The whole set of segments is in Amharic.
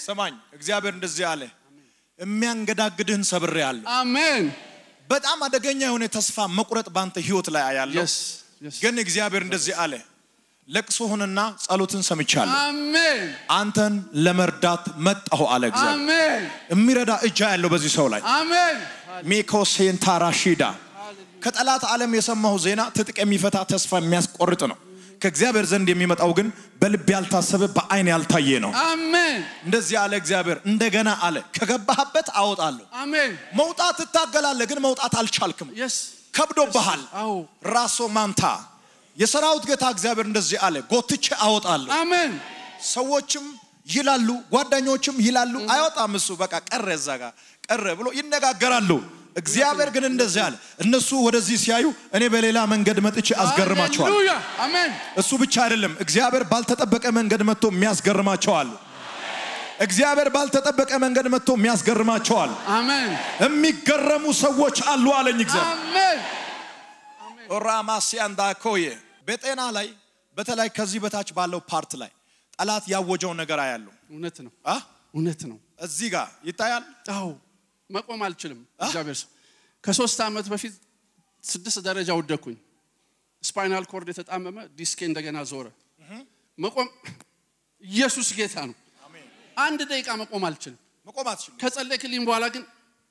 ሰማኝ። እግዚአብሔር እንደዚህ አለ፣ የሚያንገዳግድህን ሰብሬአለሁ። አሜን በጣም አደገኛ የሆነ ተስፋ መቁረጥ ባንተ ህይወት ላይ አያለሁ። የስ የስ ግን እግዚአብሔር እንደዚህ አለ፣ ለቅሶህንና ጸሎትን ሰምቻለሁ። አሜን አንተን ለመርዳት መጣሁ አለ እግዚአብሔር። አሜን የሚረዳ እጃ ያለው በዚህ ሰው ላይ አሜን ሚኮሴንታራ ሺዳ ከጠላት ዓለም የሰማሁ ዜና ትጥቅ የሚፈታ ተስፋ የሚያስቆርጥ ነው። ከእግዚአብሔር ዘንድ የሚመጣው ግን በልብ ያልታሰበ በአይን ያልታየ ነው። አሜን እንደዚህ አለ እግዚአብሔር። እንደገና አለ ከገባህበት አወጣለሁ። አሜን መውጣት ትታገላለህ፣ ግን መውጣት አልቻልክም። የስ ከብዶብሃል። አዎ ራሶ ማንታ የሰራዊት ጌታ እግዚአብሔር እንደዚህ አለ፣ ጎትቼ አወጣለሁ። አሜን ሰዎችም ይላሉ፣ ጓደኞችም ይላሉ፣ አይወጣም እሱ በቃ ቀረ፣ እዛ ጋር ቀረ ብሎ ይነጋገራሉ። እግዚአብሔር ግን እንደዚህ አለ፣ እነሱ ወደዚህ ሲያዩ እኔ በሌላ መንገድ መጥቼ አስገርማቸዋል። ሃሌሉያ አሜን እሱ ብቻ አይደለም፣ እግዚአብሔር ባልተጠበቀ መንገድ መጥቶ የሚያስገርማቸዋል። እግዚአብሔር ባልተጠበቀ መንገድ መጥቶ የሚያስገርማቸዋል። አሜን የሚገረሙ ሰዎች አሉ አለኝ እግዚአብሔር። አሜን ራማሲያንዳ ኮዬ በጤና ላይ በተለይ ከዚህ በታች ባለው ፓርት ላይ ጠላት ያወጀው ነገር አያለው። እውነት ነው አ እውነት ነው እዚህ ጋር ይታያል። አዎ መቆም አልችልም እግዚአብሔር ሰው ከሶስት ዓመት በፊት ስድስት ደረጃ ወደኩኝ ስፓይናል ኮርድ የተጣመመ ዲስኬ እንደገና ዞረ መቆም ኢየሱስ ጌታ ነው አንድ ደቂቃ መቆም አልችልም መቆም አትችልም። ከጸለይክልኝ በኋላ ግን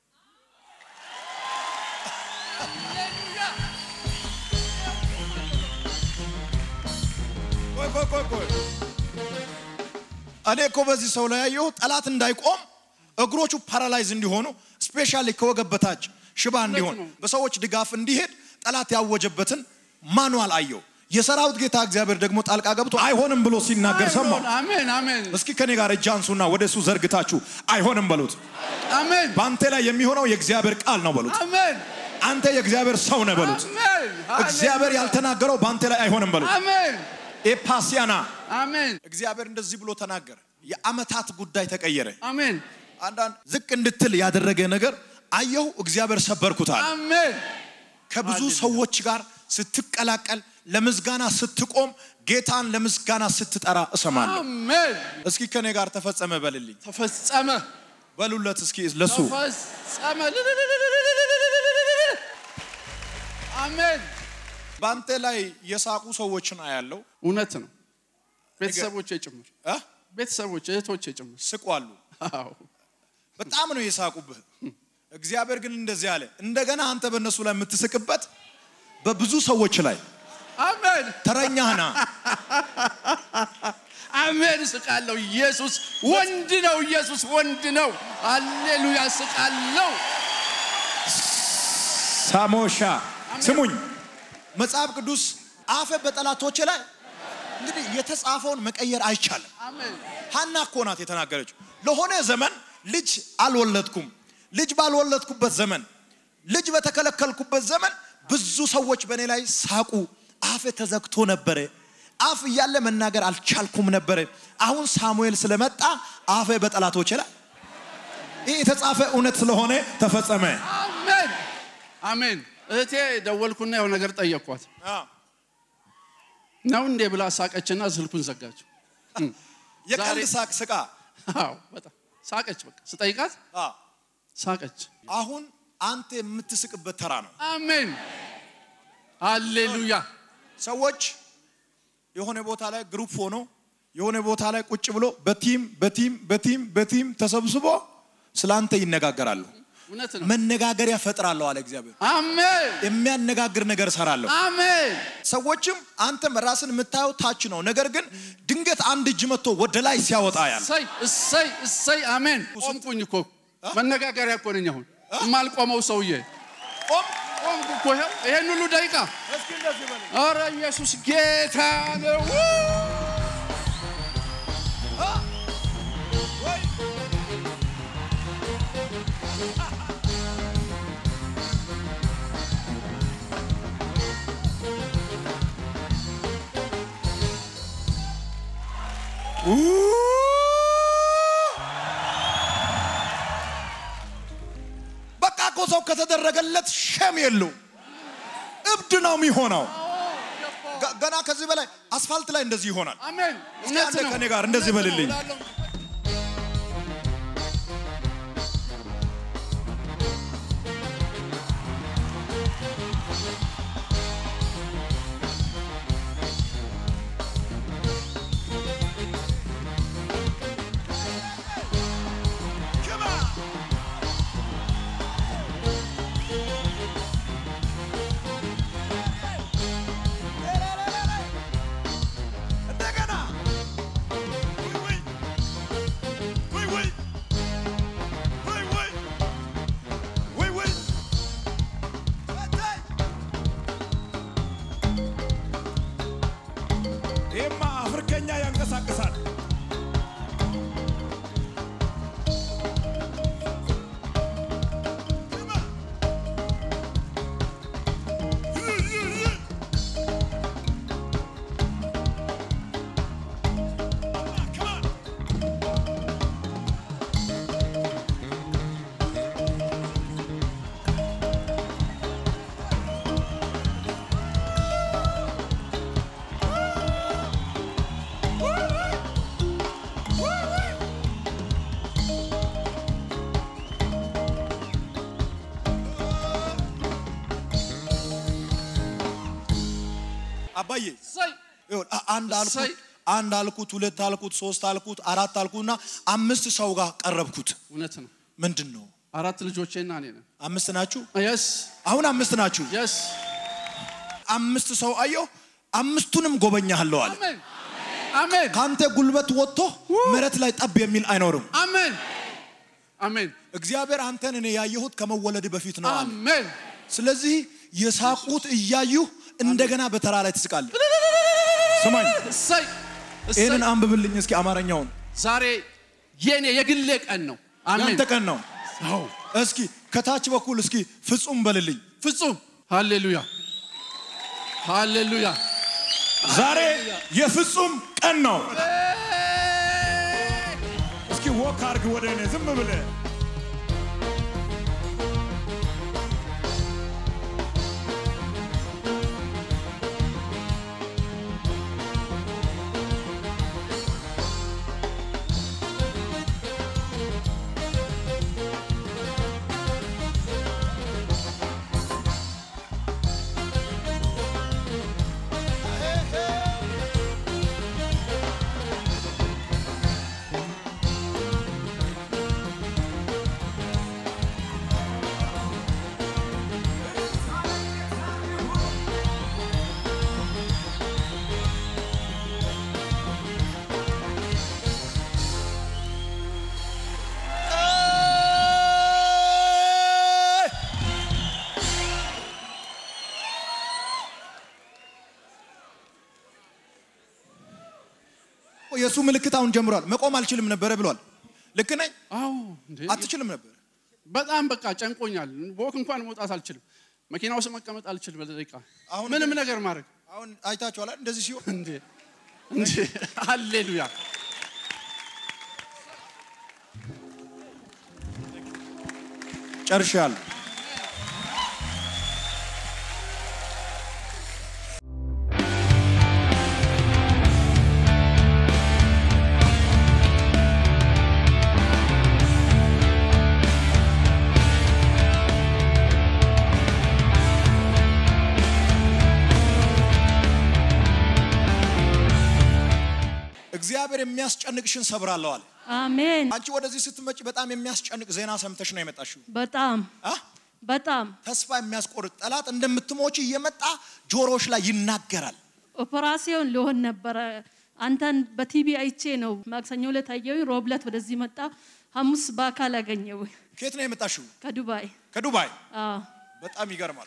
ቆይ ቆይ ቆይ ቆይ እኔ እኮ በዚህ ሰው ላይ ያየሁ ጠላት እንዳይቆም እግሮቹ ፓራላይዝ እንዲሆኑ ስፔሻሊ ከወገብ በታች ሽባ እንዲሆን ነው። በሰዎች ድጋፍ እንዲሄድ ጠላት ያወጀበትን ማኑዋል አየው። የሰራዊት ጌታ እግዚአብሔር ደግሞ ጣልቃ ገብቶ አይሆንም ብሎ ሲናገር ሰማሁ። አሜን አሜን እስኪ ከኔ ጋር እጅ አንሱና ወደ እሱ ዘርግታችሁ አይሆንም በሉት። አሜን በአንተ ላይ የሚሆነው የእግዚአብሔር ቃል ነው በሉት። አሜን አንተ የእግዚአብሔር ሰው ነህ በሉት። አሜን እግዚአብሔር ያልተናገረው በአንተ ላይ አይሆንም በሉት። አሜን ኤፓሲያና አሜን እግዚአብሔር እንደዚህ ብሎ ተናገረ። የአመታት ጉዳይ ተቀየረ። አሜን አንዳንድ ዝቅ እንድትል ያደረገ ነገር አየሁ፣ እግዚአብሔር ሰበርኩታል። አሜን ከብዙ ሃሌሉያ። ሰዎች ጋር ስትቀላቀል፣ ለምስጋና ስትቆም፣ ጌታን ለምስጋና ስትጠራ እሰማለሁ። አሜን እስኪ ከኔ ጋር ተፈጸመ በልልኝ፣ ተፈጸመ በሉለት እስኪ ለሱ ተፈጸመ አሜን በአንተ ላይ የሳቁ ሰዎችን አያለው። እውነት ነው ቤተሰቦቼ ጭምር እ? ቤተሰቦች እህቶቼ ጭምር ስቋሉ። አዎ በጣም ነው የሳቁብህ። እግዚአብሔር ግን እንደዚህ አለ፣ እንደገና አንተ በእነሱ ላይ የምትስቅበት በብዙ ሰዎች ላይ አሜን ተረኛህና አሜን ስቃለሁ ኢየሱስ ወንድ ነው ኢየሱስ ወንድ ነው አሌሉያ ስቃለሁ ሳሞሻ ስሙኝ፣ መጽሐፍ ቅዱስ አፈ በጠላቶች ላይ እንግዲህ የተጻፈውን መቀየር አይቻልም። አሜን ሀና እኮ ናት የተናገረችው። ለሆነ ዘመን ልጅ አልወለድኩም፣ ልጅ ባልወለድኩበት ዘመን፣ ልጅ በተከለከልኩበት ዘመን ብዙ ሰዎች በእኔ ላይ ሳቁ። አፌ ተዘግቶ ነበረ። አፍ እያለ መናገር አልቻልኩም ነበረ። አሁን ሳሙኤል ስለመጣ አፌ በጠላቶች ላይ ይህ የተጻፈ እውነት ስለሆነ ተፈጸመ። አሜን አሜን እህቴ ደወልኩና የሆነ ነገር ጠየቅኳት ነው እንዴ ብላ ሳቀችና ስልኩን ዘጋችው የቀልድ ዛሬ- ሳቅ ስቃ አዎ በጣም ሳቀች በቃ ስጠይቃት አ፣ ሳቀች አሁን አንተ የምትስቅበት ተራ ነው። አሜን ሃሌሉያ ሰዎች የሆነ ቦታ ላይ ግሩፕ ሆኖ የሆነ ቦታ ላይ ቁጭ ብሎ በቲም በቲም በቲም በቲም ተሰብስቦ ስለ አንተ ይነጋገራሉ። እውነት ነው መነጋገሪያ ፈጥራለሁ አለ እግዚአብሔር። አሜን የሚያነጋግር ነገር ሰራለሁ። አሜን ሰዎችም አንተም ራስን የምታየው ታች ነው። ነገር ግን ድንገት አንድ እጅ መጥቶ ወደ ላይ ሲያወጣ ያለ እሰይ እሰይ እሰይ አሜን ቆምኩኝ እኮ መነጋገሪያ እኮ ነኝ አሁን የማልቆመው ሰውዬ ቆም ቆምኩ እኮ ይኸው ይሄን ሁሉ ደቂቃ ኧረ ኢየሱስ ጌታ ነው በቃ እኮ ሰው ከተደረገለት ሸም የለው እብድ ነው የሚሆነው። ገ- ገና ከዚህ በላይ አስፋልት ላይ እንደዚህ ይሆናል። አሜን እስኪ አንተ ከኔ ጋር እንደዚህ በልልኝ። አባዬ እሰይ ይኸውልህ፣ አ- አንድ አልኩት እሰይ። አንድ አልኩት ሁለት አልኩት ሶስት አልኩት አራት አልኩትና አምስት ሰው ጋር ቀረብኩት። እውነት ነው። ምንድን ነው አራት ልጆቼና እኔ ነን። አምስት ናችሁ? የስ አሁን አምስት ናችሁ። የስ አምስት ሰው አየሁ፣ አምስቱንም ጎበኛለሁ አለ። አሜን አሜን ከአንተ ጉልበት ወጥቶ መሬት ላይ ጠብ የሚል አይኖርም። አሜን አሜን እግዚአብሔር አንተን እኔ ያየሁት ከመወለድ በፊት ነው አለ። አሜን ስለዚህ የሳቁት እያዩ እንደገና በተራ ላይ ትስቃለህ። ስማኝ፣ እሰይ እሰይ ይህንን አንብብልኝ እስኪ አማርኛውን። ዛሬ የኔ የግሌ ቀን ነው። አሜን ያንተ ቀን ነው። አዎ እስኪ ከታች በኩል እስኪ ፍጹም በልልኝ። ፍጹም ሃሌሉያ ሃሌሉያ ዛሬ የፍጹም ቀን ነው። እስኪ ወክ አርግ ወደ እኔ ዝም ብለህ የእሱ ምልክት አሁን ጀምሯል። መቆም አልችልም ነበረ ብሏል። ልክ ነኝ? አዎ እንዴ አትችልም ነበር። በጣም በቃ ጨንቆኛል። ወክ እንኳን መውጣት አልችልም። መኪና ውስጥ መቀመጥ አልችልም። በደቂቃ አሁን ምንም ግን- ነገር ማድረግ አሁን አይታችኋል አይደል? እንደዚህ ሲሆን እንዴ እንዴ ሃሌሉያ ጨርሻለሁ። እግዚአብሔር የሚያስጨንቅሽን ሰብራለሁ አለ። አሜን። አንቺ ወደዚህ ስትመጪ በጣም የሚያስጨንቅ ዜና ሰምተሽ ነው የመጣሽው። በጣም አ? በጣም ተስፋ የሚያስቆርጥ ጠላት እንደምትሞቺ እየመጣ ጆሮዎች ላይ ይናገራል። ኦፐራሲዮን ሊሆን ነበረ። አንተን በቲቪ አይቼ ነው ማክሰኞ ዕለት አየሁኝ። ሮብ ዕለት ወደዚህ መጣ። ሐሙስ በአካል አገኘው ከየት ነው የመጣሽው? ከዱባይ። ከዱባይ። አዎ በጣም ይገርማል።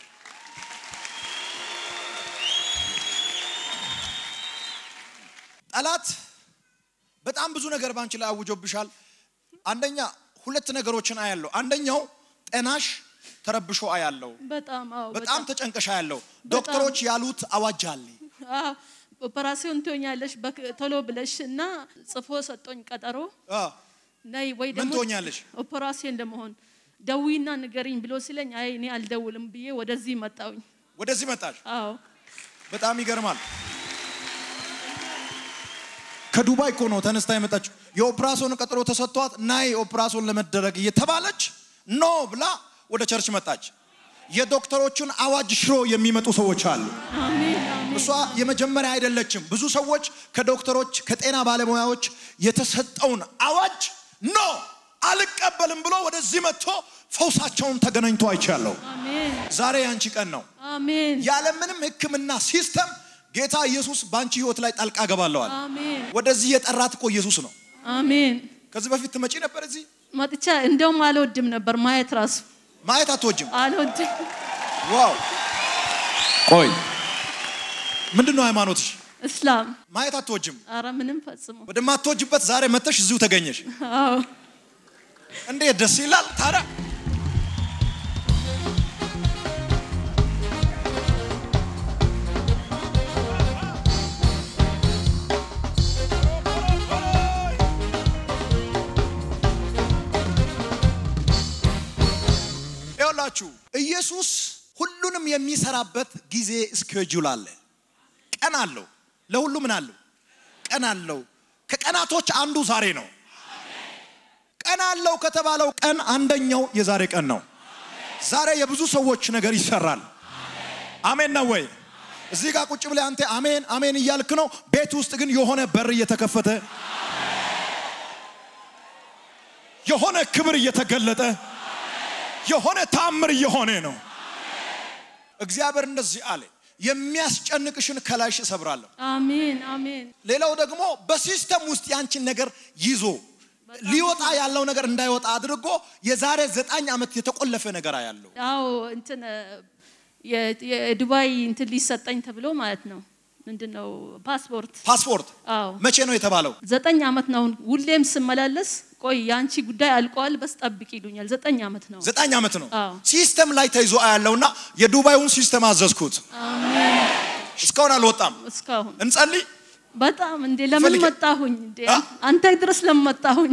ጠላት በጣም ብዙ ነገር ባንቺ ላይ አውጆብሻል። አንደኛ ሁለት ነገሮችን አያለው። አንደኛው ጤናሽ ተረብሾ አያለው። በጣም አዎ በጣም ተጨንቀሽ አያለው። ዶክተሮች ያሉት አዋጅ አለ። አዎ ኦፐራሲዮን ትሆኛለሽ በክ- ቶሎ ብለሽ እና ጽፎ ሰጦኝ ቀጠሮ አ፣ ነይ ወይ ምን ደግሞ ትሆኛለሽ? ኦፐራሲዮን ለመሆን ደዊና ንገሪኝ ብሎ ሲለኝ አይ እኔ አልደውልም ብዬ ወደዚህ መጣውኝ። ወደዚህ መጣሽ። አዎ በጣም ይገርማል። ከዱባይ እኮ ነው ተነስታ የመጣችው። የኦፕራሶን ቀጠሮ ተሰጥቷት ናይ ኦፕራሶን ለመደረግ እየተባለች ኖ ብላ ወደ ቸርች መጣች። የዶክተሮቹን አዋጅ ሽሮ የሚመጡ ሰዎች አሉ። አሜን አሜን እሷ የመጀመሪያ አይደለችም። ብዙ ሰዎች ከዶክተሮች ከጤና ባለሙያዎች የተሰጠውን አዋጅ ኖ አልቀበልም ብሎ ወደዚህ መጥቶ ፈውሳቸውን ተገናኝቶ አይቻለሁ። አሜን ዛሬ ያንቺ ቀን ነው። አሜን ያለምንም ሕክምና ሲስተም ጌታ ኢየሱስ በአንቺ ህይወት ላይ ጣልቃ ገባለዋል። አሜን ወደዚህ የጠራት እኮ ኢየሱስ ነው። አሜን ከዚህ በፊት ትመጪ ነበር እዚህ መጥቻ እንደውም አልወድም ነበር ማየት ራሱ ማየት አትወጅም። አልወድም። ዋው ቆይ ምንድን ነው ሃይማኖትሽ? እስላም ማየት አትወጅም። አረ ምንም ፈጽሞ ወደማትወጅበት ዛሬ መተሽ እዚሁ ተገኘሽ። አዎ እንዴት ደስ ይላል ታዲያ። ይኸውላችሁ ኢየሱስ ሁሉንም የሚሰራበት ጊዜ እስኬጁል አለ። ቀን አለው። ለሁሉ ምን አለው? ቀን አለው። ከቀናቶች አንዱ ዛሬ ነው። ቀን አለው ከተባለው ቀን አንደኛው የዛሬ ቀን ነው። ዛሬ የብዙ ሰዎች ነገር ይሰራል። አሜን ነው ወይ? እዚህ ጋር ቁጭ ብለህ አንተ አሜን አሜን እያልክ ነው። ቤት ውስጥ ግን የሆነ በር እየተከፈተ የሆነ ክብር እየተገለጠ የሆነ ታምር እየሆነ ነው። እግዚአብሔር እንደዚህ አለ፣ የሚያስጨንቅሽን ከላይሽ እሰብራለሁ። አሜን አሜን ሌላው ደግሞ በሲስተም ውስጥ ያንቺን ነገር ይዞ ሊወጣ ያለው ነገር እንዳይወጣ አድርጎ የዛሬ ዘጠኝ ዓመት የተቆለፈ ነገር ያለው አዎ እንትን የ- የዱባይ እንትን ሊሰጠኝ ተብሎ ማለት ነው። ምንድን ነው ፓስፖርት? ፓስፖርት አዎ መቼ ነው የተባለው? ዘጠኝ ዓመት ነው። ሁሌም ስመላለስ ቆይ የአንቺ ጉዳይ አልቋል፣ በስ ጠብቅ ይሉኛል። ዘጠኝ ዓመት ነው። ዘጠኝ ዓመት ነው። አዎ። ሲስተም ላይ ተይዞ አያለውና የዱባዩን ሲስተም አዘዝኩት። አሜን እስካሁን አልወጣም። እስካሁን እንጸልይ። በጣም እንዴ ለምን ፈልጌ- መጣሁኝ? እንዴ አ? አንተ ድረስ ለምን መጣሁኝ?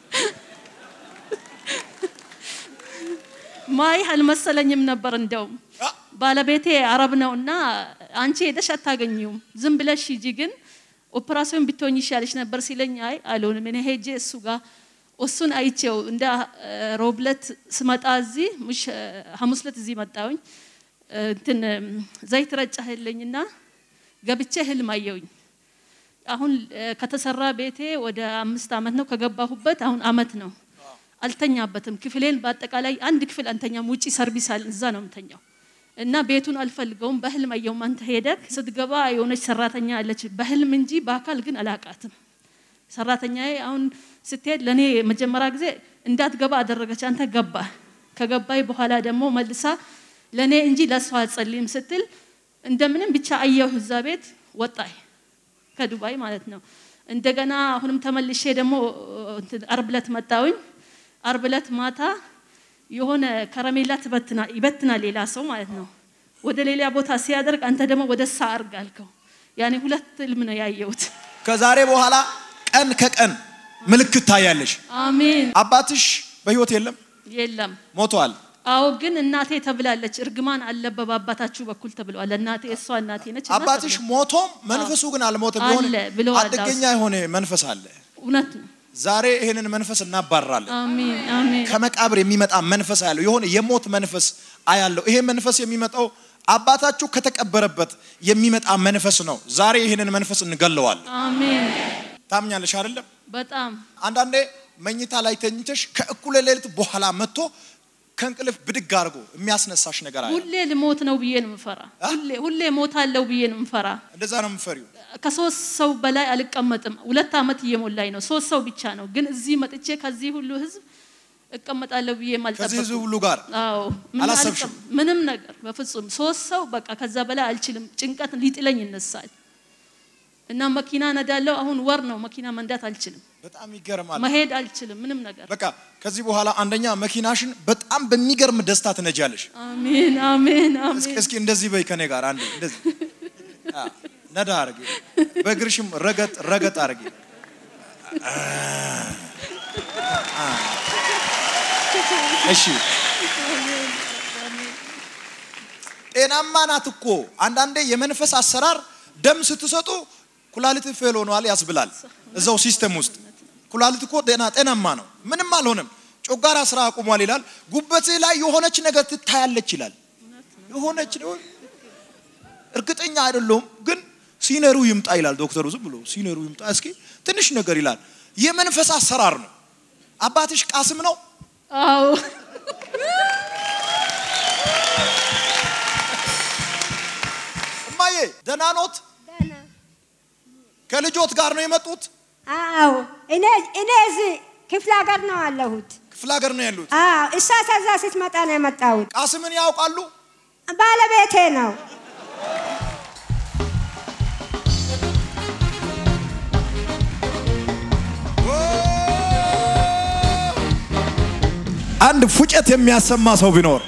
ማይ አልመሰለኝም ነበር እንደውም አ? ባለቤቴ አረብ ነውና አንቺ ሄደሽ አታገኘውም፣ ዝም ብለሽ ሂጂ፣ ግን ኦፕራሲዮን ብትሆኝ ይሻልሽ ነበር ሲለኝ አይ አልሆንም። እኔ ሄጄ እሱ ጋር እሱን አይቼው እንደ እ፣ ሮብለት ስመጣ እዚህ ሙሽ እ፣ ሐሙስ ዕለት እዚህ መጣሁኝ እ፣ እንትን እ፣ ዘይት ረጫህልኝና ገብቼ ህልም አየሁኝ። አሁን እ፣ ከተሰራ ቤቴ ወደ አምስት ዓመት ነው ከገባሁበት አሁን አመት ነው። አልተኛበትም። ክፍሌን በአጠቃላይ አንድ ክፍል አንተኛም። ውጪ ሰርቪስ አለ፣ እዛ ነው የምተኛው። እና ቤቱን አልፈልገውም። በህልም አየሁም። አንተ ሄደክ ስትገባ የሆነች ሰራተኛ አለች፣ በህልም እንጂ በአካል ግን አላቃትም። ሰራተኛዬ አሁን ስትሄድ ለእኔ መጀመሪያ ጊዜ እንዳትገባ አደረገች። አንተ ገባ። ከገባይ በኋላ ደግሞ መልሳ ለእኔ እንጂ ለእሷ አጸልይም ስትል እንደምንም ብቻ አየሁ። እዛ ቤት ወጣይ ከዱባይ ማለት ነው። እንደገና አሁንም ተመልሼ ደግሞ እንትን አርብ ዕለት መጣሁኝ። አርብ ዕለት ማታ የሆነ ከረሜላ ትበትና ይበትናል ሌላ ሰው ማለት ነው። ወደ ሌላ ቦታ ሲያደርግ አንተ ደግሞ ወደ ሳ አርግ አልከው። ያኔ ሁለት ህልም ነው ያየሁት። ከዛሬ በኋላ ቀን ከቀን ምልክት ታያለሽ። አሜን። አባትሽ በህይወት የለም፣ የለም ሞቷል። አዎ፣ ግን እናቴ ተብላለች። እርግማን አለበ በአባታችሁ በኩል ተብለዋል። እናቴ እሷ እናቴ ነች። እና አባትሽ ተብሏል። ሞቶም መንፈሱ ግን አልሞተም። አለ የሆነ ብለዋል። አደገኛ የሆነ መንፈስ አለ። እውነት ነው። ዛሬ ይህንን መንፈስ እናባራለን። አሜን አሜን ከመቃብር የሚመጣ መንፈስ አያለው። የሆነ የሞት መንፈስ አያለው። ይሄ መንፈስ የሚመጣው አባታችሁ ከተቀበረበት የሚመጣ መንፈስ ነው። ዛሬ ይህንን መንፈስ እንገለዋለን። አሜን። ታምኛለሽ አይደለም? በጣም አንዳንዴ መኝታ ላይ ተኝተሽ ከእኩለ ሌሊት በኋላ መጥቶ ከእንቅልፍ ብድግ አድርጎ የሚያስነሳሽ ነገር አለ። ሁሌ ልሞት ነው ብዬ ነው የምፈራ። አ? ሁሌ ሁሌ ሞታለሁ ብዬ ነው የምፈራ። እንደዛ ነው የምፈሪው። ከሶስት ሰው በላይ አልቀመጥም። ሁለት ዓመት እየሞላኝ ነው። ሶስት ሰው ብቻ ነው። ግን እዚህ መጥቼ ከዚህ ሁሉ ህዝብ እቀመጣለሁ ብዬ ከዚህ አልጠበቅኩም። ህዝብ ሁሉ ጋር አዎ ምን አላሰብሽም? አልቀም- ምንም ነገር በፍጹም ሶስት ሰው በቃ ከዛ በላይ አልችልም። ጭንቀት ሊጥለኝ ይነሳል እና መኪና ነዳለው። አሁን ወር ነው መኪና መንዳት አልችልም። በጣም ይገርማል። መሄድ አልችልም። ምንም ነገር በቃ ከዚህ በኋላ አንደኛ መኪናሽን በጣም በሚገርም ደስታ ትነጃለሽ። አሜን አሜን እስኪ አሜን እስኪ እንደዚህ በይ ከኔ ጋር አንዴ እንደዚህ አ፣ ነዳ አርጊ፣ በእግርሽም ረገጥ ረገጥ አርጊ። አ፣ እሺ ጤናማ ናት እኮ። አንዳንዴ የመንፈስ አሰራር ደም ስትሰጡ ኩላሊት ፌል ሆኗል ያስብላል። እዛው ሲስተም ውስጥ ኩላሊት እኮ ጤና ጤናማ ነው፣ ምንም አልሆነም። ጮጋራ ስራ አቁሟል ይላል። ጉበት ላይ የሆነች ነገር ትታያለች ይላል። የሆነች ነው እርግጠኛ አይደለሁም፣ ግን ሲነሩ ይምጣ ይላል ዶክተሩ። ዝም ብሎ ሲነሩ ይምጣ እስኪ ትንሽ ነገር ይላል። የመንፈስ አሰራር ነው። አባትሽ ቃስም ነው። አዎ እማዬ ደህና ኖት? ከልጆት ጋር ነው የመጡት? አዎ እኔ እኔ እዚህ ክፍለ ሀገር ነው አለሁት። ክፍለ ሀገር ነው ያሉት። አዎ እሷ ከዛ ስትመጣ ነው የመጣሁት። ቃስምን ያውቃሉ? ባለቤቴ ነው። አንድ ፉጨት የሚያሰማ ሰው ቢኖር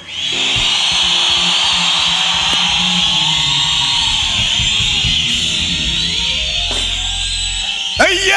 እየ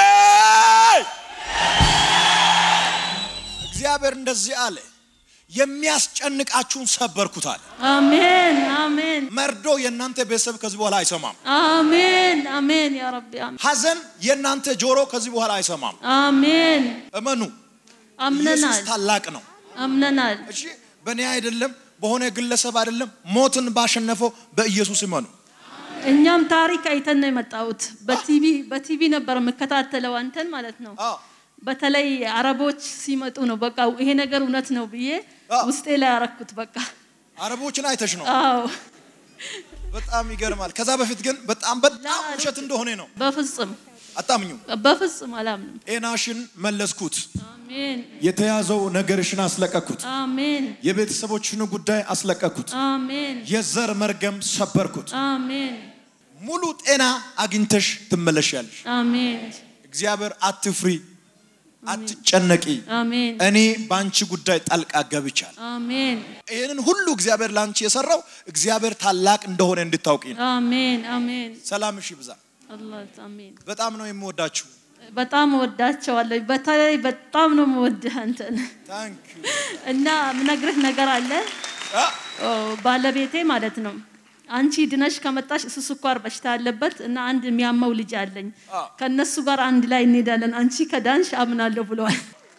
እግዚአብሔር እንደዚህ አለ፣ የሚያስጨንቃችሁን ሰበርኩታል። አሜን አሜን መርዶ የእናንተ ቤተሰብ ከዚህ በኋላ አይሰማም። አሜን አሜን ያ ረቢ አሜን ሐዘን የእናንተ ጆሮ ከዚህ በኋላ አይሰማም። አሜን እመኑ፣ ኢየሱስ አምነናል ታላቅ ነው። አምነናል እሺ በእኔ አይደለም፣ በሆነ ግለሰብ አይደለም፣ ሞትን ባሸነፈው በኢየሱስ እመኑ። እኛም ታሪክ አይተን ነው የመጣሁት። በቲቪ በቲቪ ነበር የምከታተለው አንተን ማለት ነው። አዎ በተለይ አረቦች ሲመጡ ነው በቃ ይሄ ነገር እውነት ነው ብዬ አዎ። ውስጤ ላይ ያረኩት በቃ አረቦችን አይተሽ ነው። አዎ በጣም ይገርማል። ከዛ በፊት ግን በጣም በጣም ውሸት እንደሆነ ነው በፍጹም አታምኙ። በፍጹም አላምንም። ጤናሽን መለስኩት፣ አሜን የተያዘው ነገርሽን አስለቀኩት፣ አሜን የቤተሰቦችን ጉዳይ አስለቀኩት፣ አሜን የዘር መርገም ሰበርኩት። አሜን ሙሉ ጤና አግኝተሽ ትመለሻለሽ። አሜን እግዚአብሔር አትፍሪ፣ አትጨነቂ፣ አሜን እኔ በአንቺ ጉዳይ ጣልቃ ገብቻል። አሜን ይህንን ሁሉ እግዚአብሔር ለአንቺ የሰራው እግዚአብሔር ታላቅ እንደሆነ እንድታውቂ ነው። አሜን አሜን ሰላምሽ ይብዛ። አላህ አሜን። በጣም ነው የምወዳችሁ። በጣም እወዳቸዋለሁ። በተለይ በጣም ነው የምወድህ አንተን ታንክ ዩ። እና ምነግርህ ነገር አለ አ፣ ኦ፣ ባለቤቴ ማለት ነው። አንቺ ድነሽ ከመጣሽ እሱ ስኳር በሽታ አለበት እና አንድ የሚያመው ልጅ አለኝ። አዎ። ከነሱ ጋር አንድ ላይ እንሄዳለን። አንቺ ከዳንሽ አምናለሁ ብለዋል።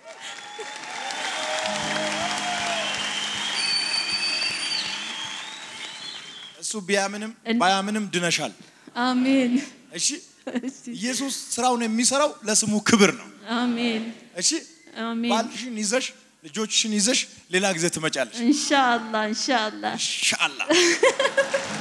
እሱ ቢያምንም እን- ባያምንም ድነሻል። አሜን እሺ እሺ፣ ኢየሱስ ስራውን የሚሰራው ለስሙ ክብር ነው። አሜን እሺ አሜን። ባልሽን ይዘሽ ልጆችሽን ይዘሽ ሌላ ጊዜ ትመጫለሽ። ኢንሻአላህ ኢንሻአላህ ኢንሻአላህ